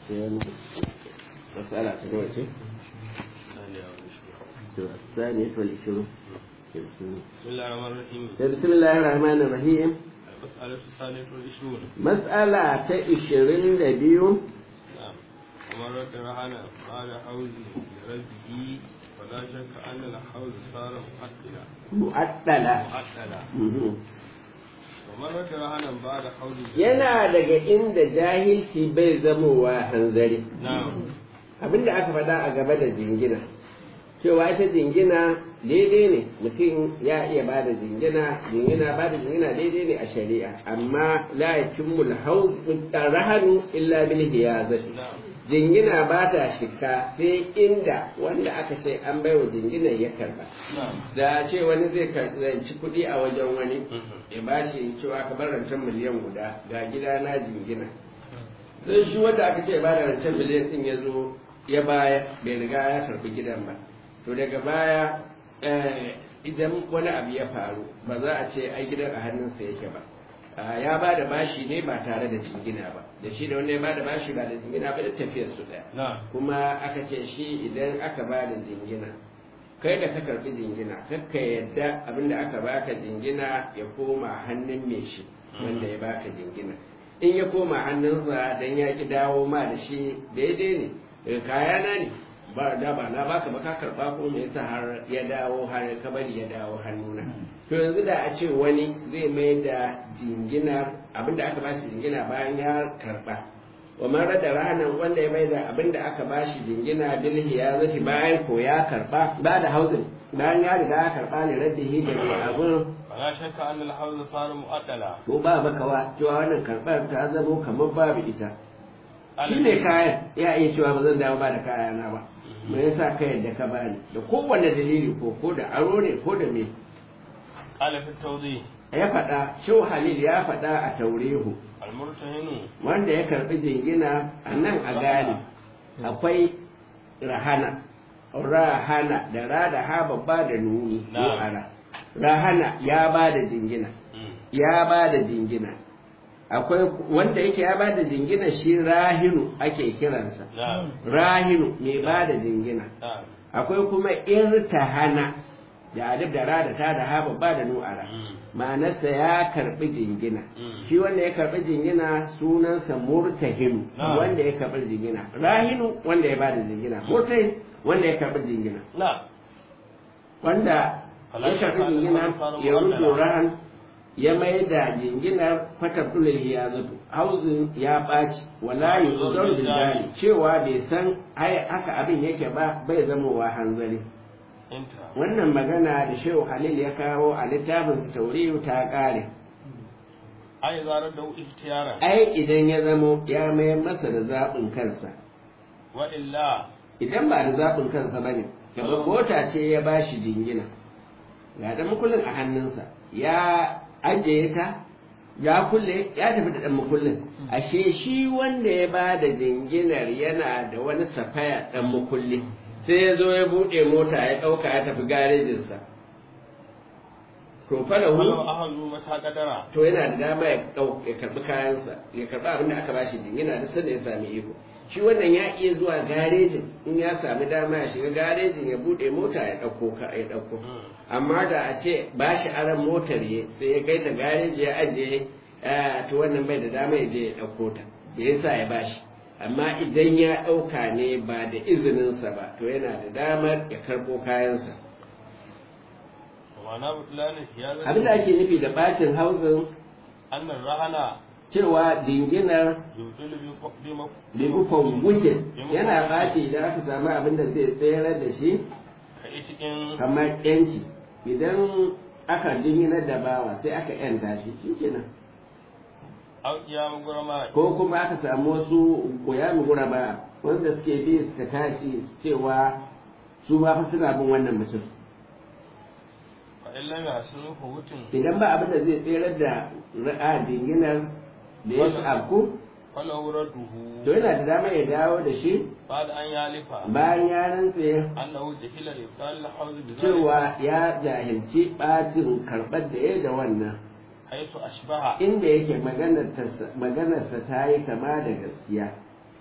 مسألة دلوقتي الثانية والعشرون بسم الله الرحمن الرحيم بسم الله الرحمن الرحيم المسألة الثانية والعشرون مسألة عشرين دبيو نعم ومن رد رهنا بعد حوز لرده فلا شك أن الحوز صار مؤثلا مؤثلة مؤثلا Mhm. ومن رد رهنا بعد حوز yana daga inda jahilci bai zamowa hanzari نعم abinda aka faɗa a gaba da jingina cewa ita jingina daidai ne mutum ya iya ba da jingina jingina ba da jingina daidai ne a shari'a amma la yakimmul hauz rahanu illa bil hiyazati نعم jingina ba ta shika sai inda wanda aka ce an baiwa jinginar ya karba نعم da ce wani zai zanci kuɗi a wajen wani ya ba shi cewa ka bar rancen miliyan guda ga gida na jingina sai shi wanda aka ce ba da rancen miliyan din ya zo ya baya bai riga ya karbi gidan ba to daga baya eh, idan wani abu ya faru ba za a ce ai gidan a hannunsa yake ba Ah, ya ba da bashi ne ba tare da jingina ba da shi da wanda ya ba da bashi ba da jingina ba da tafiyar su ɗaya نعم kuma aka ce shi idan aka ba da jingina kai da ka karbi jingina kakka yadda abinda aka baka jingina ya koma hannun mai shi wanda ya baka jingina in ya koma hannunsa dan ya ki dawo ma da shi daidai ne daga kayana ne ba da ba na baka ba ka karba ko me yasa har ya dawo har ka bari ya dawo hannuna to yanzu da a ce wani zai mai da jingina abinda aka ba shi jingina bayan ya karba wa man rada ranar wanda ya maida abin da aka bashi jingina bilhi ya zafi bayan ko ya karba ba da hauzin bayan ya riga ya karba ne raddihi da mai abin فلا شك أن الحوز صار مؤثلا to ba makawa cewa wannan karbar ta zamo kamar babu ita shi ne kayan ya iya cewa ba zan dawo ba da kayana ba me yasa ka yadda ka bani da kowanne dalili ko ko da aro ne ko da me قال في التوضيح ya faɗa shehu halil ya faɗa a taurihu المرتهن wanda ya karɓi jingina a nan a gane akwai rahana rahana da ra da ha babba da nuni Na'am. nu'ara rahana ya ba da jingina مم. ya ba da jingina akwai wanda yake ya ba da jingina shi rahinu ake kiransa نعم rahinu mai ba da jingina نعم akwai kuma irtahana da alif da ra da ta da ha babba da nu'ara مم. ma'anarsa ya karbi jingina Mm. shi wanda ya karbi jingina sunansa murtahinu Na'am. wanda ya karbi jingina rahinu wanda ya bada jingina murtahin wanda ya karbi jingina نعم wanda Fala ya karbi shakka jingina annahu kana ya rubu mu'addala. rahan ya mai da jinginar fatar dulil ya zato hauzin ya ɓaci wala yuzar biljani cewa bai san ai haka abin yake ba bai zamowa hanzari انتهى wannan magana da shehu halil ya kawo a littafin tauriyu ta ƙare أي إذا رده اختيارا ai idan ya zamo ya mayar masa da zaɓin kansa وإلا idan ba da zaɓin kansa ba ne kamar mota ce ya ba shi jingina ga ɗan makullin a hannunsa ya ajiye ta ya kulle ya tafi da ɗan makullin ashe shi wanda ya ba da jinginar yana da wani safaya ɗan makulli sai ya zo ya buɗe mota ya ɗauka ya tafi garejinsa to falahu ولو أهلوا متى قدرا to yana da dama ya ɗau- ya karɓi kayansa ya karɓi abin da aka ba shi jingina da sanda ya sami iko shi wannan ya iya zuwa garejin in ya sami dama ya shiga garejin ya buɗe mota ya ɗauko ka ya ɗauko amma da a ce ba shi aran motar ya sai ya kai ta gareji ya ajiye eh, to wannan bai da dama ya je ya ɗauko ta me yasa ya ba shi amma idan ya ɗauka ne ba da izininsa ba to yana da damar ya karɓo kayansa ومعنى بطلان الحيازة abin da ake nufi da bacin hauzin أن الرهن cewa jinginar يبطل بمق- بمق- bibukon gujin yana ɓaci idan aka samu abin da zai tsayar da shi كإتك kamar yanci idan aka jinginar da bawa sai aka yanta shi shikenan أو قيام غرماء ko kuma aka samu wasu koyami guraba wanda suke bi suka tashi cewa su ma fa suna bin wannan mutum فإن لم يحسنوا فوت idan ba abin da zai tsayar da ra'a jinginar da ya abku فله رده to yana da dama ya dawo da shi بعد أن يالف bayan ya rantse أنه جهل إبطال الحوز بذلك cewa ya jahilci ɓacin karɓar da ya da wannan حيث أشبه inda yake maganarsa ta yi kama da gaskiya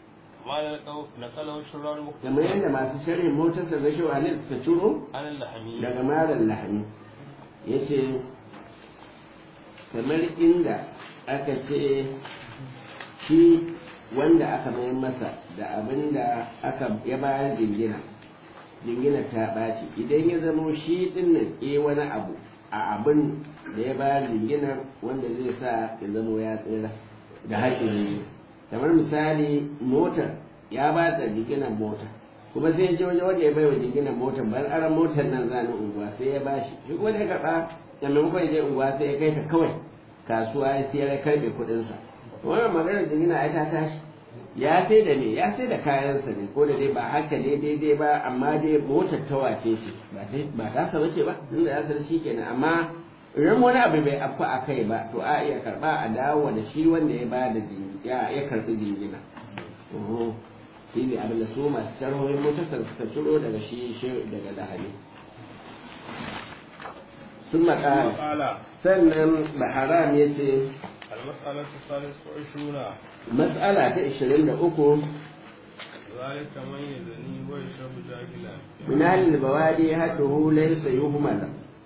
ما نقله شرار kamar yadda masu sharhin motarsa da shewa halil suka ciro عن اللحمي daga malar lahani ya ce kamar inda aka ce shi wanda aka mayar masa da abin da aka ya bayar jingina jingina ta ɓaci idan ya zamo shi ɗin nan e wani abu a abin da ya bayar jingina wanda zai sa ya zamo ya tsira da haƙƙin kamar misali motar ya ba da jinginan mota kuma sai ya je wajen wanda ya bai wa jinginan motar bayan aran motar nan zani unguwa sai ya bashi shi kuma da ya karɓa da maimakon ya je unguwa sai ya kai ta kawai kasuwa ya siyar ya karɓe kuɗinsa wannan maganar jingina ai ta tashi ya sai da me ya sai da kayansa ne ko da dai ba haka ne daidai ba amma dai motar ta wace ce ba ta ba ta sa bace ba inda ya san shi kenan amma idan wani abu bai afku a kai ba to a iya karba a dawo da shi wanda ya ba da ya ya karbi jingina shi ne abin da su masu sharhohin motarsa suka ciro daga shi daga lahani sun makara قال sannan baharam ya ce المسألة الثالثة والعشرون matsala ta 23 ذلك من يزني ويشرب جاهلا من أهل البوادي حده ليس يهمل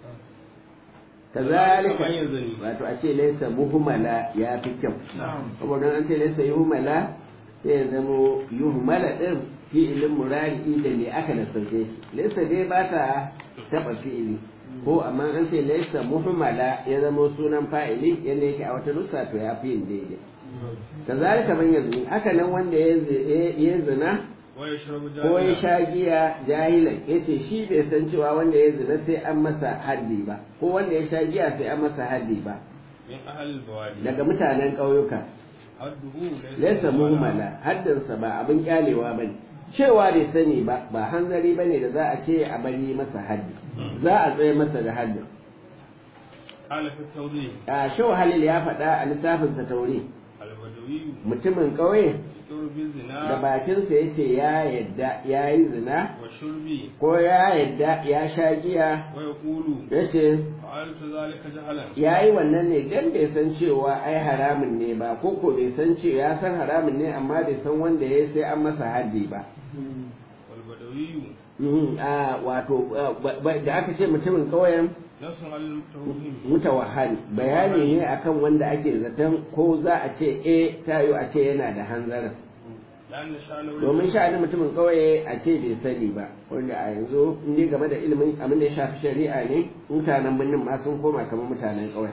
كذلك من يزني wato a ce laisa muhmala ya fi kyau saboda an ce laisa yuhmala sai ya zamo yuhmala din fi'ilin murari da me aka nasarce shi laisa dai ba ta taba fi'ili ko amma an ce laisa muhmala ya zamo sunan fa'ili yadda yake a wata nusa to ya fi yin daidai kazalika man yazni haka nan wanda ya ya zina ويشرب ko ya جاهلا sha giya jahilan ya ce shi bai san cewa wanda ya zina sai an masa haddi ba ko wanda ya sha giya sai an masa haddi ba من أهل البوادي daga mutanen ƙauyuka حده laisa muhmala haddinsa ba abin kyalewa ba ne cewa bai sani ba ba hanzari ba ne da za a ce a bari masa haddi za a tsaye masa da haddin قال في التوضيح a shau halil ya faɗa a littafinsa taure البدوي mutumin ƙauye يذكر da بالزنا bakinsa ya ce ya yadda ya yi zina والشرب ko ya yadda ya sha giya ويقول ya ce فعلت ذلك جهلا ya yi wannan ne don bai san cewa ai haramun ne ba ko ko bai san cewa ya san haramun ne amma bai san wanda ya sai an masa haddi ba والبدوي Mhm, a wato a, ba- ba- da aka ce mutumin ƙauyen نص على المتوهم mutawahhali bayani ne akan wanda ake zaton ko za a ce e tayo a ce yana da hanzarin لأن شأنه domin sha'anin mutumin ƙauye a ce bai sani ba wanda a yanzu in dai game da ilimin abin da ya shafi shari'a ne mutanen birnin ma sun koma kamar mutanen ƙauye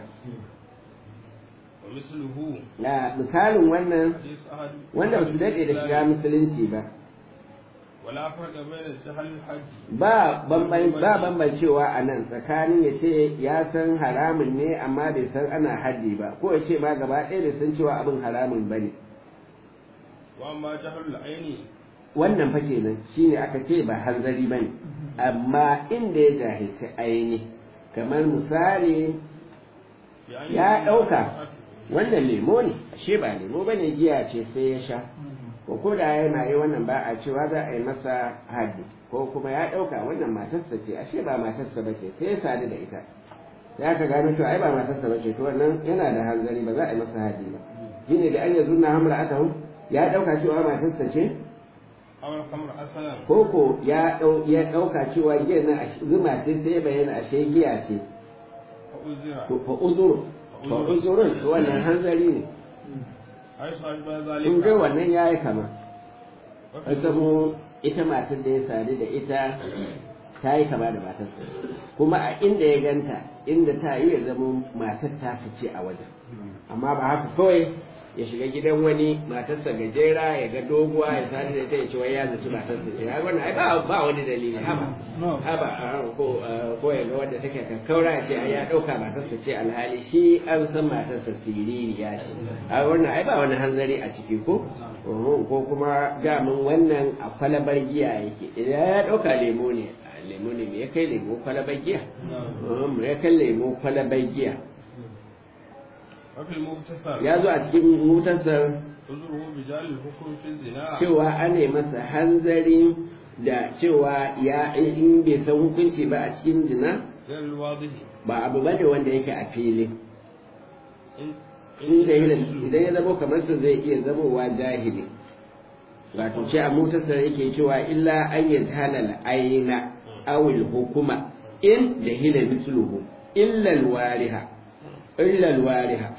ومثله na misalin wannan حديث أحد wanda ba su daɗe da shiga musulunci ba ولا فرق بين الجهل الحج ba bamban ba bambancewa a nan tsakanin ya ce ya san haramun ne amma bai san ana haddi ba ko ya ce ma gaba ɗaya bai san cewa abin haramun ba ne وأما جهل العين wannan fa kenan shine aka ce ba hanzari ba ne amma inda ya jahilci aini kamar misali بأن ya يكون ɗauka صحته wannan lemo ne ashe ba lemo ba ne giya ce sai ya sha ko ko da yana yi wannan ba a cewa za a yi masa haddi ko kuma ya ɗauka wannan matarsa ce ashe ba matarsa ba ce sai ya sadu da ita ya ka gano cewa ai ba matarsa ba ce to wannan yana da hanzari ba za a yi masa haddi ba shine da an yanzu na hamra aka ya ɗauka cewa matarsa ce أو الخمر أصلا ko ko ya ɗau- ya ɗauka cewa giya na ashe- zuma ce sai ya bayyana ashe giya ce فأزر to fa uzuru fa uzurun to wannan hanzari ne حيث أشبه in ga ذلك wannan ya yi kama وفي an zamo ita matar da ya sadu da ita ta yi kama da matarsa kuma a inda ya ganta inda ta yi ya zama matar ta fice a wajen amma ba haka kawai ya shiga gidan wani matarsa gajera ya ga doguwa ya sadu da ita ya ce wai ya zaci matarsa ce ya wannan ai ba ba wani dalili haba haba a ko ko ya ga wanda take kakkaura ya ce ai ya dauka matarsa ce alhali shi an san matarsa siririya ce a wannan ai ba wani hanzari a ciki ko Uhum, ko kuma damin wannan a kwalabar giya yake idan ya dauka lemo ne a lemo ne me ya kai lemo kwalabar giya Uhum, me ya kai lemo kwalabar giya وفي المغتسل ya zo a cikin mutasar عذره بجال الحكم في الزنا cewa ana masa hanzari da cewa ya in bai san hukunci ba a cikin zina غير الواضح ba abu bane wanda yake a fili إن inda idan ya zama kamar sa zai iya zamowa jahili wato ce a mutasar yake cewa illa an yi halal aina awil hukuma in da hila misluhu illa alwariha illa alwariha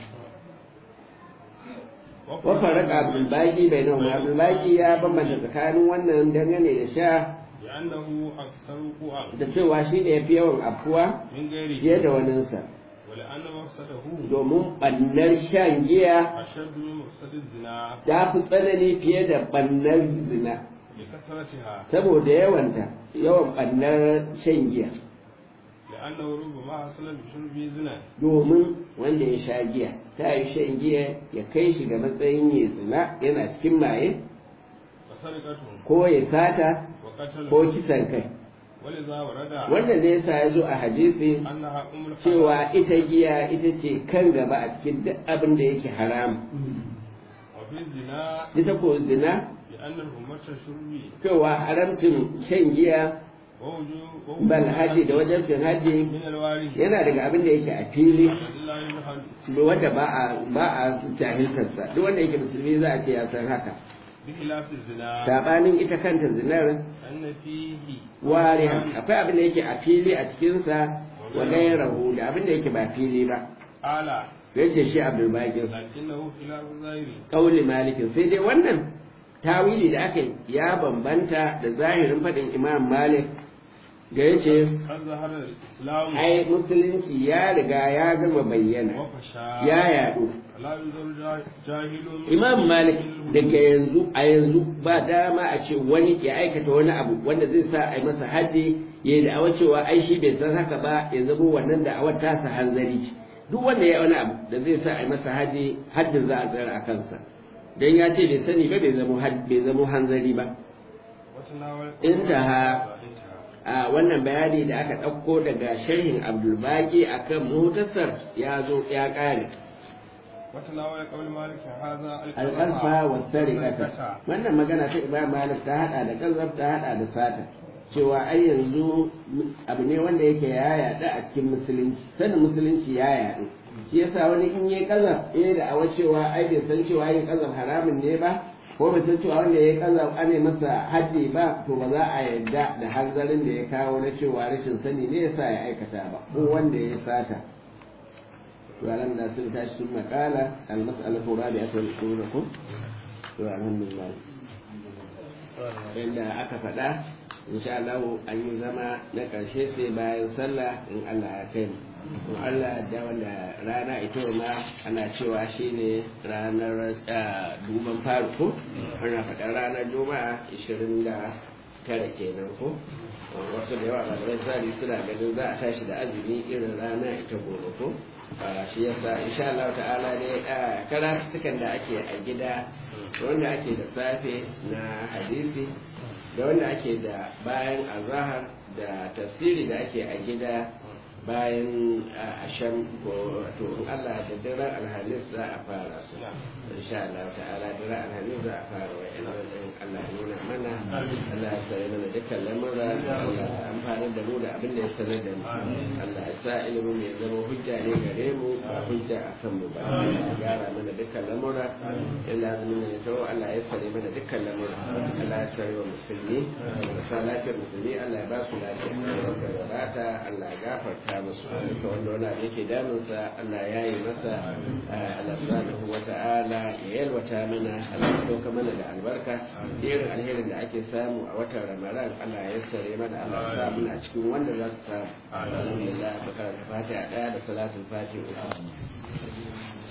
wa faraka abdul baqi bainahuma abdul baqi ya bambanta tsakanin wannan dangane da sha لأنه أكثر وقوعا da cewa shi ne yafi yawan afuwa من غيره fiye da waninsa ولأن مفسده domin ɓannar shan giya أشد من مفسد الزنا ta fi tsanani fiye da ɓannar zina لكثرتها saboda yawanta yawan ɓannar shan giya لأنه ربما حصل بشرب زنا domin wanda ya sha giya ta yi shan giya ya kai shi ga matsayin ya zina yana cikin maye وسرقة ko ya sata وقتل ko kisan kai ولذا ورد wannan ne yasa ya zo a hadisi أنها أم الحرام cewa ita giya ita ce kan gaba a cikin duk abin da yake haram وفي الزنا ita ko zina لأن الهمة الشرب cewa haramcin shan giya ووجوب bal haji da wajabcin haji من الوارث yana daga abin da yake a fili لا يجهل wanda ba a ba a jahiltarsa duk wanda yake musulmi za a ce ya san haka بخلاف الزنا sabanin ita kanta zinar أن فيه warihan akwai abin da yake a fili a cikinsa wa gairahu da abin da yake ba fili ba أعلى yace shi abdul baqir لكنه خلاف الظاهر kauli malikin sai dai wannan tawili da aka yi ya bambanta da zahirin faɗin imam malik da yace قد ظهر الإسلام ai musulunci ya riga ya gama bayyana وفشى ya yadu لا ينظر جا- جاهل imam malik daga yanzu a yanzu ba dama a ce wani ya aikata wani abu wanda zai sa a yi masa haddi ya yi da'awar cewa ai shi bai san haka ba ya zama wannan da'awar tasa hanzari ce duk wanda ya yi wani abu da zai sa a yi masa haddi haddin za a tsara a kansa dan ya ce bai sani ba bai zama had- bai zama hanzari ba وتناول انتهى. انتهى. a wannan bayani da aka ɗauko daga sharhin abdulbaki akan mutasar ya zo ya ƙare وتناول قول مالك هذا alƙalfa wa sarikata wannan magana ta imam malik ta hada da kazab ta hada da sata cewa ai yanzu abu ne wanda yake ya yaɗu a cikin musulunci sanin musulunci ya yaɗu shi yasa wani in yi kazab eh da awa cewa ai bai san cewa yin kazab haramun ne ba ko bai san cewa wanda ya yi kazab ane masa haddi ba to ba za a yarda da hanzarin da ya kawo na cewa rashin sani ne yasa ya aikata ba ko wanda ya sata وعلم لا سلتا ثم قال المسألة الرابعة والعشرون والحمد لله inda aka faɗa insha Allah an yi zama na ƙarshe sai bayan sallah in Allah ya kai mu in Allah da wanda rana ita ma ana cewa shine ranar ah, duban farko ana faɗa ranar juma'a 29 kenan ko wasu da yawa ɗalibai sari suna ganin za a tashi da azumi irin rana ita gobe ko a shi yasa insha Allah ta'ala ne a karatukan da ake a gida wanda ake da safe na hadisi da wanda ake da bayan azahar da tafsiri da ake a gida bayan asham ko to in Allah da daren alhamis za a fara su insha Allah ta'ala daren alhamis za a fara wa ina din Allah ya nuna mana Allah ya tsare mana dukkan lamura Allah ya amfana da mu da abin da ya sanar da mu Allah ya sa ilimin mu ya zama hujja ne gare mu ba hujja a kan mu ba Allah ya gyara mana dukkan lamura illa azumin ya tawo Allah ya tsare mana dukkan lamura Allah ya tsare wa musulmi da sa lafiyar musulmi Allah ya ba su lafiya da wadata Allah ya gafarta musu duka wanda wani abu yake damunsa Allah ya yi masa Allah subhanahu wa ta'ala ya yalwata mana Allah ya sauka mana da albarka irin alherin da ake samu a watan Ramadan Allah ya yassare mana Allah ya sa muna cikin wanda za su samu alhamdulillah baka da fatiha daya da salatul fatiha